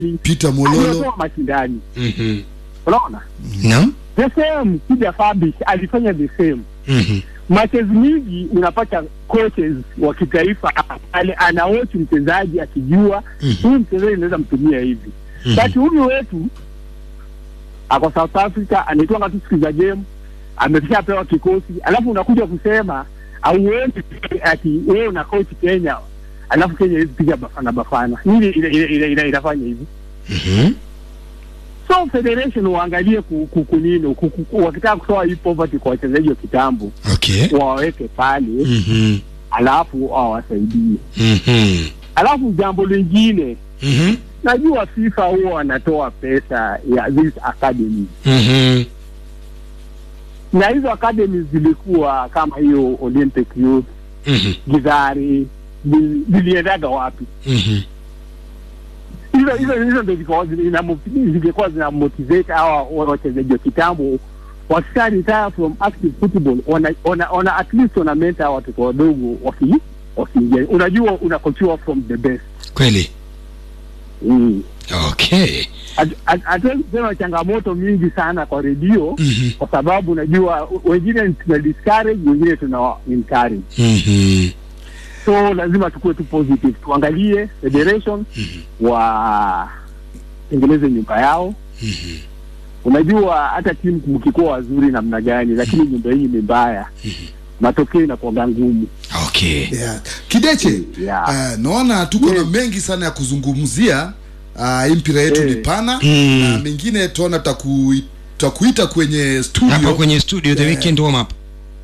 Peter Mololo. aliotoa mashindani, Mhm. unaona Naam. the same. Kija Fabish alifanya the same Mhm. matches mingi unapata coaches wa kitaifa ale anawochi mchezaji akijua huyu mchezaji anaweza mtumia hivi Mhm. but huyu wetu ako South Africa anaitwanga tu siku za game ameshapewa kikosi alafu unakuja kusema auoni ati wewe una coach Kenya alafu Kenya hizi piga bafana bafana nini ina- ina- ina- ina- inafanya hivi Mhm. so federation waangalie ku- ku- kunini ku- ku- ku- wakitaka kutoa hii poverty kwa wachezaji wa kitambo Okay. waweke pale Mhm. alafu awasaidie. Mhm. Alafu jambo lingine, Mhm. najua FIFA huwa wanatoa pesa ya these academies, Mhm. na hizo academies zilikuwa kama hiyo Olympic Youth, Mhm. Githari, zi- ziliendaga wapi? Mhm. Hizo hizo hizo ndio zilikuwa zina- zingekuwa zina motivate hawa wa- wachezaji wa kitambo wakisha retire from active football, wana, wana, wana at least wana mentor hawa watoto wadogo waki wakiingia. Unajua unakochiwa from the best Kweli. mm. Okay. Hatu- hatu- hatuwezi kusema changamoto mingi sana kwa redio Mhm. kwa sababu unajua wengine tuna discourage wengine tuna encourage Mhm. so lazima tukuwe tu positive tuangalie federation wa tengeneze nyumba yao Mhm. unajua hata timu mkikuwa wazuri namna gani lakini nyumba yenyu ni mbaya matokeo inakuwaga ngumu Okay. Yeah. Kideche, Yeah. uh, naona tuko na Yes. mengi sana ya kuzungumzia. Uh, hii mpira yetu Eh. ni pana Mm. na mengine tuona taku, takuita kwenye studio. Hapa kwenye studio the Yeah. weekend warm up.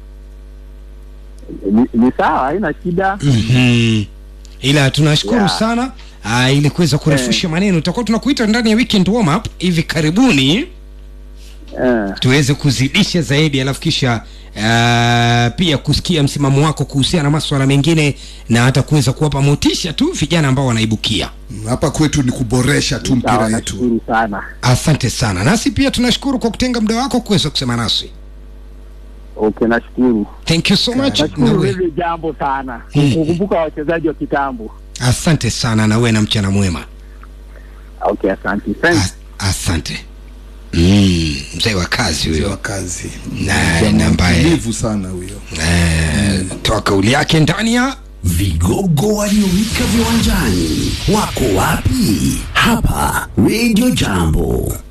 ni, ni sawa haina shida Mhm. Ila tunashukuru Yeah. sana uh, ili kuweza kurefusha maneno, tutakuwa tunakuita ndani ya weekend warm up hivi karibuni eh. tuweze kuzidisha zaidi, alafu kisha uh, pia kusikia msimamo wako kuhusiana na maswala mengine na hata kuweza kuwapa motisha tu vijana ambao wanaibukia. Hapa kwetu ni kuboresha tu mpira sawa yetu. nashukuru sana Asante sana, nasi pia tunashukuru kwa kutenga muda wako kuweza kusema nasi. okay nashukuru Thank you so much. Na nashukuru we, hili jambo sana Mm. kukumbuka wachezaji wa kitambo asante sana na we na mchana mwema. okay asante thanks As, asante. Mm, mzee wa kazi wa huyo kazi Na- Jamaa na ambaye- mtulivu sana huyo. eh, toa kauli yake ndani ya Vigogo waliowika viwanjani wako wapi? Hapa Radio Jambo.